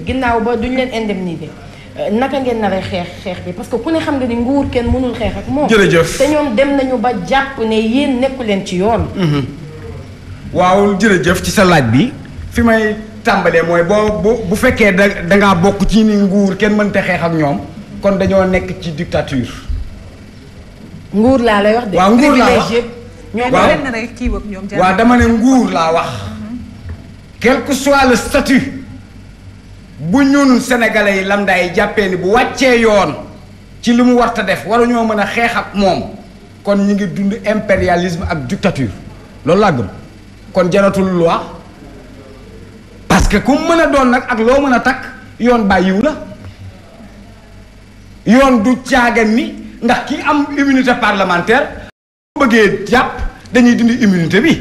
ginnaaw ba duñ leen indemniser naka ngeen nar a xeex xeex bi parce que ku ne xam nga ni nguur kenn mënul xeex ak moom. jërëjëf te ñoom dem nañu ba jàpp ne yéen nekku leen ci yoon. waaw jërëjëf ci sa laaj bi fi may tàmbalee mooy boo bu bu fekkee da dangaa bokk ci ni nguur kenn mënta xeex ak ñoom kon dañoo nekk ci dictature. nguur laa lay wax de. waaw nguur laa wax privilège ñoo waaw. benn rek kii ak ñoom waaw dama ne nguur laa wax quel que soit le statut bu ñun sénégalais yi lambda yi jàppee ni bu wàccee yoon ci li mu warta def waruñoo mën a xeex ak moom kon ñu ngi dund impérialisme ak dictature loolu laa gëm kon jaratul loi parce que ku mën a doon nag ak loo mën a takk yoon bàyyiwu la yoon du caagan ni ndax ki am immunité parlementaire bu bëggee jàpp dañuy dindi immunité bi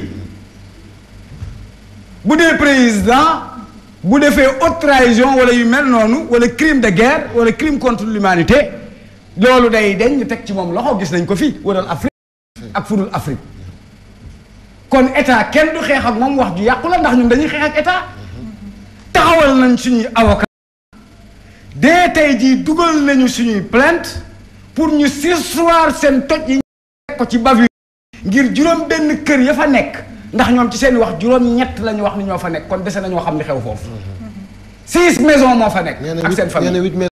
bu dee président bu defee haute trahison wala yu mel noonu wala crime de guerre wala crime contre l'humanité loolu day deñ ñu teg ci moom loxo gis nañ ko fii waral Afrique ak fudul Afrique kon état kenn du xeex ak moom wax ju yàqu la ndax ñun dañuy xeex ak état taxawal nañ suñuy avocat dee tey jii dugal nañu suñuy plainte pour ñu surseoir seen toj yi ñu teg ko ci bavure ngir juróom benn kër ya fa nekk ndax ñoom ci seen wax juróom ñett la ñu wax ni ñoo fa nekk kon dese nañoo xam li xew foofu six maisons moo fa nekk nee na ak seen huit nee na famille huit